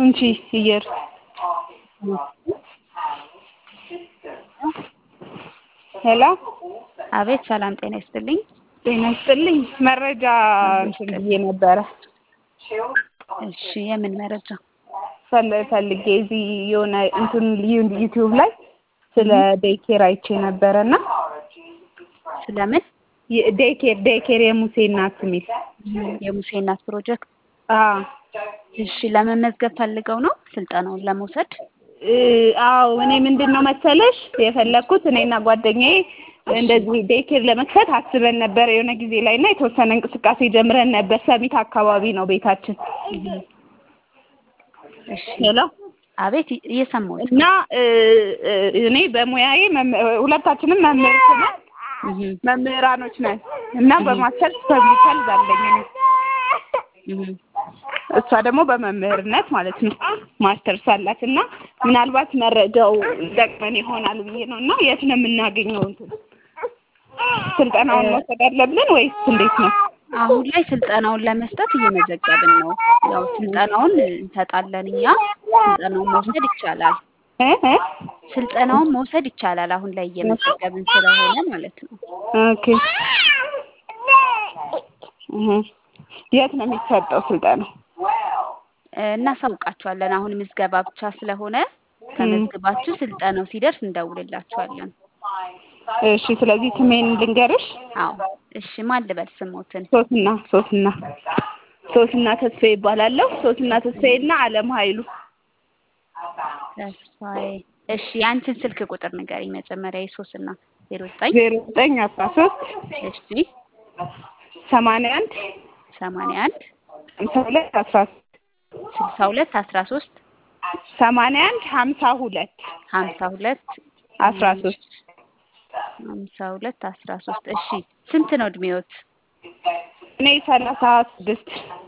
እንቺ እየር ሄሎ አቤት ሰላም ጤና ይስጥልኝ። ጤና ይስጥልኝ። መረጃ እንትን ብዬ ነበረ እሺ የምን መረጃ? ፈል- ፈልጌ እዚህ የሆነ እንትን ዩ- ዩቲዩብ ላይ ስለ ዴይኬር አይቼ ነበረ እና ስለምን? ዴይኬር ዴይኬር የሙሴ እናት የሚል የሙሴ እናት ፕሮጀክት። አዎ እሺ ለመመዝገብ ፈልገው ነው ስልጠናውን ለመውሰድ? እ አዎ እኔ ምንድን ነው መሰለሽ የፈለግኩት እኔና ጓደኛዬ እንደዚህ ዴይኬር ለመክፈት አስበን ነበር የሆነ ጊዜ ላይ እና የተወሰነ እንቅስቃሴ ጀምረን ነበር። ሰሚት አካባቢ ነው ቤታችን። እሺ ሄሎ አቤት እየሰማሁት እና እ እ እኔ በሙያዬ መም- ሁለታችንም መምህርት ነን እህ መምህራኖች ነን እና በማስተርስ ፐብሊክ ሄልዝ አለኝ እኔ እህ እሷ ደግሞ በመምህርነት ማለት ነው ማስተርስ አላት እና ምናልባት መረጃው ይጠቅመን ይሆናል ብዬ ነው እና የት ነው የምናገኘው እንትን ስልጠናውን መውሰድ አለብን ወይስ እንዴት ነው? አሁን ላይ ስልጠናውን ለመስጠት እየመዘገብን ነው። ያው ስልጠናውን እንሰጣለን እኛ። ስልጠናውን መውሰድ ይቻላል። እ እ ስልጠናውን መውሰድ ይቻላል። አሁን ላይ እየመዘገብን ስለሆነ ማለት ነው። ኦኬ እህ የት ነው የሚሰጠው ስልጠናው? እ እናሳውቃችኋለን። አሁን ምዝገባ ብቻ ስለሆነ ተመዝግባችሁ ስልጠናው ሲደርስ እንደውልላችኋለን። እሺ ስለዚህ ስሜን ልንገርሽ። አዎ እሺ። ማን ልበል ስሞትን? ሶስና ሶስና ሶስና ተስፋዬ ይባላለሁ። ሶስና ተስፋዬ እና አለም ኃይሉ ተስፋዬ። እሺ የአንቺን ስልክ ቁጥር ንገሪኝ መጀመሪያ የሶስና ዜሮ ዘጠኝ ዜሮ ዘጠኝ አስራ ሶስት እሺ ሰማንያ አንድ ሰማንያ አንድ ሀምሳ ሁለት አስራ ስልሳ ሁለት አስራ ሶስት ሰማንያ አንድ ሀምሳ ሁለት ሀምሳ ሁለት አስራ ሶስት ሀምሳ ሁለት አስራ ሶስት እሺ ስንት ነው እድሜዎት? እኔ ሰላሳ ስድስት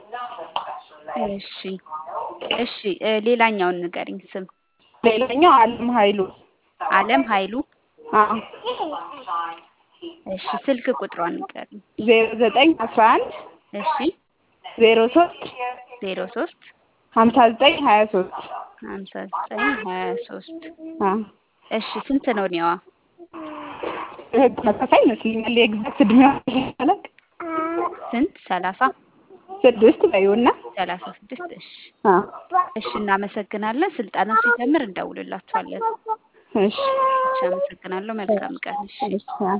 እሺ እሺ እ ሌላኛውን ንገሪኝ ስም ሌላኛው አለም ኃይሉ አለም ኃይሉ አዎ እሺ ስልክ ቁጥሯን ንገሪኝ ዜሮ ዘጠኝ አስራ አንድ እሺ ዜሮ ሶስት ዜሮ ሶስት ሀምሳ ዘጠኝ ሀያ ሶስት ሀምሳ ዘጠኝ ሀያ ሶስት አዎ እሺ ስንት ነው እድሜዋ? ተመሳሳይ ይመስለኛል የኤግዛክት እድሜዋ አላውቅም። ስንት ሰላሳ ስድስት በይውና ሰላሳ ስድስት እሺ አዎ እሺ እናመሰግናለን። ስልጠናው ሲጀምር እንደውልላችኋለን። እሺ እሺ አመሰግናለሁ። መልካም ቀን። እሺ እሺ አዎ